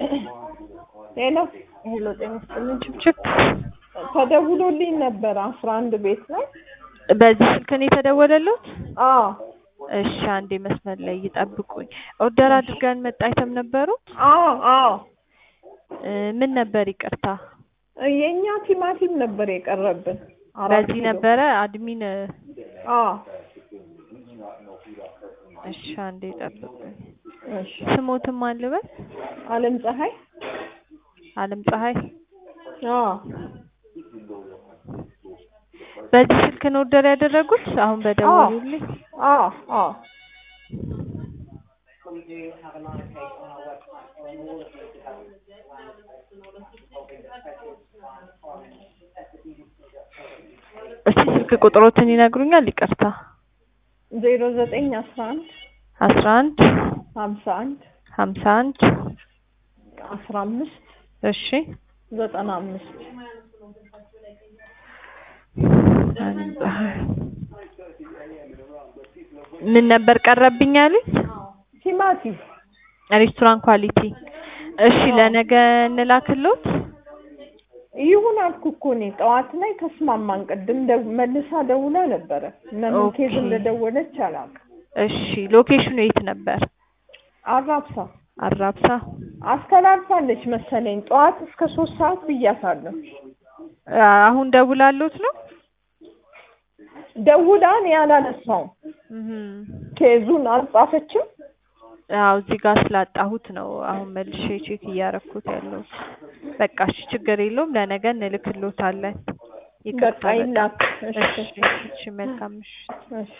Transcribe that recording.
ሄሎ ሄሎ ጤና ይስጥልኝ ችብችብ ተደውሎልኝ ነበር አስራ አንድ ቤት ላይ በዚህ ስልክ ነው የተደወለልዎት? አዎ እሺ አንዴ መስመር ላይ ይጠብቁኝ። ኦርደር አድርገን መጣ አይተም ነበሩት? አዎ አዎ እ ምን ነበር ይቅርታ? የእኛ ቲማቲም ነበር የቀረብን አራት በዚህ ኪሎ። ነበረ አድሚን አዎ እሺ አንዴ ይጠብቁኝ። እሺ ስሞትም አልበል አለም ፀሐይ አለም ፀሐይ አዎ በዚህ ስልክ ነው ኦርደር ያደረጉት? አሁን በደወሉልኝ አዎ አዎ እስቲ ስልክ ቁጥሮትን ይነግሩኛል? ይቅርታ ዜሮ ዘጠኝ አስራ አንድ አስራ አንድ ሀምሳ አንድ ሀምሳ አንድ አስራ አምስት እሺ ዘጠና አምስት አለም ፀሐይ ምን ነበር ቀረብኝ ያሉኝ? ቲማቲም ሬስቶራንት ኳሊቲ። እሺ ለነገ እንላክልዎት? ይሁን አልኩ እኮ እኔ ጠዋት ላይ ተስማማን። ቅድም ደው- መልሳ ደውላ ነበረ። ለምን ኦኬ። ኬዝ እንደደወለች አላውቅም። እሺ ሎኬሽኑ የት ነበር? አራብሳ አራብሳ። አስተላልፋለች መሰለኝ። ጠዋት እስከ ሶስት ሰዓት ብያታለሁ። አሁን ደውላለዎት ነው? ደውላ እኔ አላነሳውም። እህም። ኬዙን አልጻፈችም። አዎ እዚህ ጋር ስላጣሁት ነው አሁን መልሼ ቼክ እያረኩት ያለሁት። በቃ እሺ ችግር የለውም ለነገ እንልክልዎታለን። ይቅርታ በቃ በጣም። ይላክ። እሺ እሺ እሺ መልካም ምሽት። እሺ